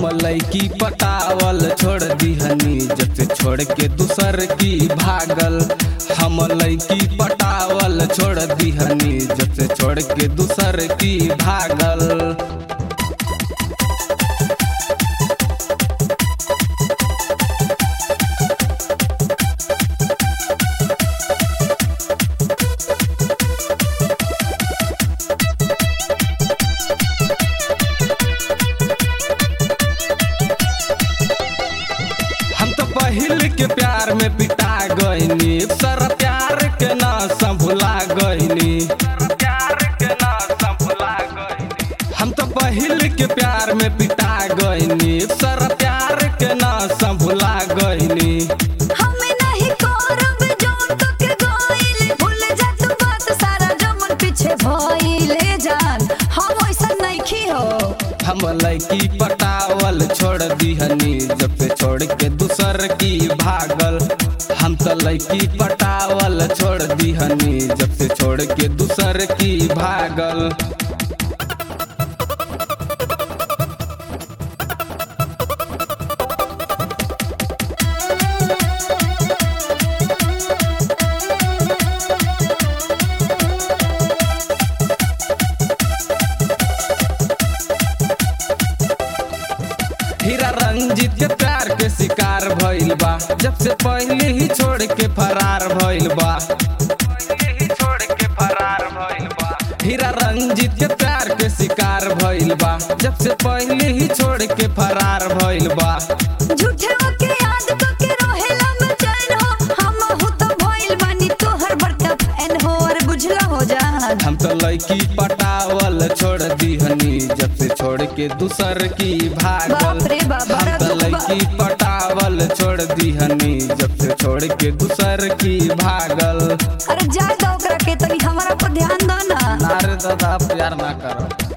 लैकी पटावल छोड़ दिहनी जब से छोड़ के दूसर की भागल हम लैकी पटावल छोड़ दिहनी जब से छोड़ के दूसर की भागल हम तो पहिल के प्यार में पिटा गईनी सर प्यार के ना संभुला गईनी हम तो पहिल के प्यार में पिटा गईनी सर प्यार के ना संभुला गईनी हमें नहीं करब जोन तो के गइल भूल जा तू बात सारा जमन पीछे भइले जान हम ऐसा नहीं हो हम लैकी पटावल छोड़ दिहनी जब से छोड़ के दूसर की भागल हम तो लैकी पटावल छोड़ दिहनी जब से छोड़ के दूसर की भागल हीरा रंजीत के प्यार के शिकार भइल बा जब से पहले ही छोड़ के फरार भइल बा हीरा रंजीत के प्यार के शिकार भइल बा जब से पहले ही छोड़ के फरार भइल बा झूठे के याद तो के रोहेला में चैन हो हम हो तो भइल बानी तोहर बड़का फैन हो और बुझला हो जान हम तो लड़की पटावल छोड़ दिहनी जब से छोड़ के दूसर की भागल बाप रे बाप, बड़ा हम तो दुख बा। लड़की पटावल छोड़ दिहनी जब से छोड़ के दूसर की भागल अरे जा दो ओकरा के तनी हमारा पर ध्यान दो ना नारे दादा प्यार ना करो